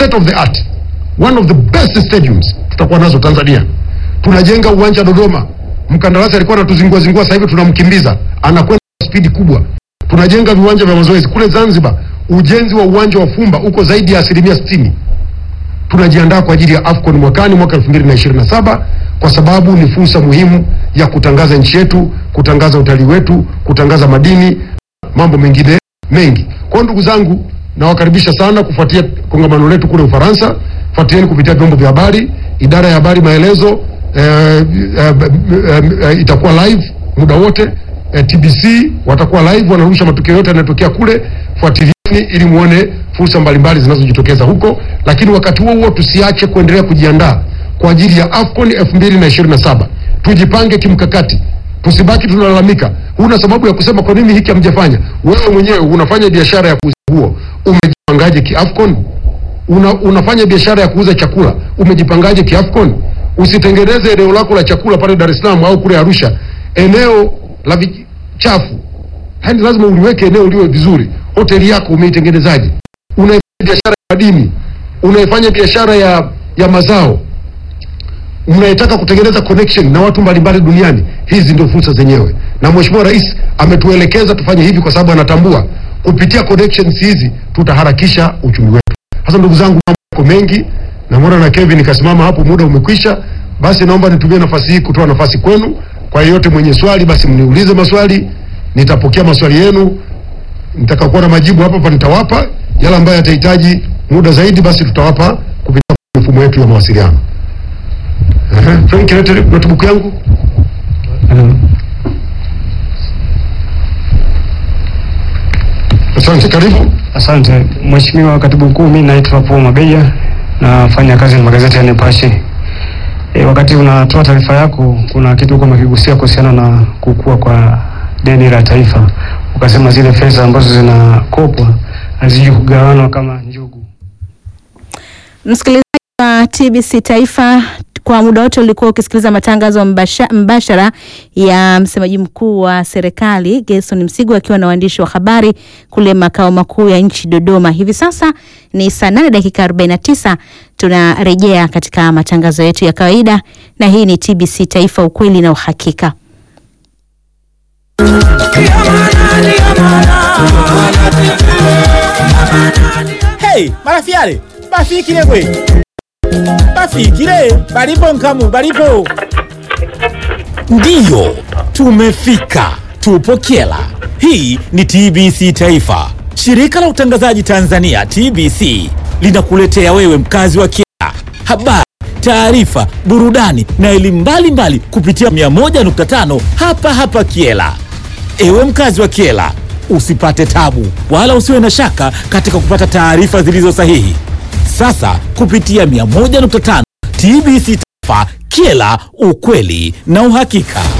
state of the art, one of the best stadiums tutakuwa nazo Tanzania. Tunajenga uwanja Dodoma, mkandarasi alikuwa anatuzingua zingua, sasa hivi tunamkimbiza, anakwenda kwa spidi kubwa. Tunajenga viwanja vya mazoezi kule Zanzibar, ujenzi wa uwanja wa Fumba uko zaidi ya asilimia sitini. Tunajiandaa kwa ajili ya AFCON mwakani mwaka 2027 kwa sababu ni fursa muhimu ya kutangaza nchi yetu, kutangaza utalii wetu, kutangaza madini, mambo mengine mengi. Kwa hiyo ndugu zangu, nawakaribisha sana kufuatia kongamano letu kule Ufaransa. Fuatilieni kupitia vyombo vya habari, idara ya habari maelezo eh, eh, eh, eh, itakuwa live muda wote eh, TBC watakuwa live, wanarusha matukio yote yanayotokea kule. Fuatilieni ili muone fursa mbalimbali zinazojitokeza huko, lakini wakati huo huo tusiache kuendelea kujiandaa kwa ajili ya AFCON 2027. Tujipange kimkakati, tusibaki tunalalamika. Huna sababu ya kusema kwa nini hiki hamjafanya. Wewe mwenyewe unafanya biashara ya kuuza nguo, umejipangaje kiAFCON? Una, unafanya biashara ya kuuza chakula, umejipangaje kiAFCON? Usitengeneze eneo lako la chakula pale Dar es Salaam au kule Arusha, eneo la vichafu. Yaani lazima uliweke eneo liwe vizuri. Hoteli yako umeitengenezaje? Unaifanya biashara ya madini, unaifanya biashara ya, ya mazao mnayetaka kutengeneza connection na watu mbalimbali duniani. Hizi ndio fursa zenyewe, na Mheshimiwa Rais ametuelekeza tufanye hivi kwa sababu anatambua kupitia connections hizi tutaharakisha uchumi wetu. Sasa ndugu zangu, mambo yako mengi, namwona na Kevin kasimama hapo, muda umekwisha. Basi naomba nitumie nafasi hii kutoa nafasi kwenu. Kwa yeyote mwenye swali, basi mniulize maswali, nitapokea maswali yenu, nitakakuwa na majibu hapa hapa nitawapa. Yale ambayo yatahitaji muda zaidi, basi tutawapa kupitia mifumo yetu ya mawasiliano. Ehe, Frank, lete notebook yangu. Asante, karibu. Asante Mheshimiwa Katibu Mkuu, mimi naitwa Paul Mabeja, nafanya kazi na magazeti ya Nipashe. E, wakati unatoa taarifa yako kuna kitu uko umekigusia kuhusiana na kukua kwa deni la taifa, ukasema zile fedha ambazo zinakopwa haziji kugawanwa kama njugu. Msikilizaji wa TBC Taifa, kwa muda wote ulikuwa ukisikiliza matangazo mbasha, mbashara ya msemaji mkuu wa serikali Gerson Msigwa akiwa na waandishi wa habari kule makao makuu ya nchi Dodoma. Hivi sasa ni saa nane dakika 49. Tunarejea katika matangazo yetu ya kawaida, na hii ni TBC Taifa, ukweli na uhakika. Hey, marafiale bafikile gwe bafikile balipo nkamu balipo ndiyo tumefika tupo kyela hii ni tbc taifa shirika la utangazaji tanzania tbc linakuletea wewe mkazi wa kyela habari taarifa burudani na elimu mbalimbali kupitia 101.5 hapa hapa kyela Ewe mkazi wa Kiela, usipate tabu wala usiwe na shaka katika kupata taarifa zilizo sahihi. Sasa kupitia 101.5 TBC Taifa, Kiela, ukweli na uhakika.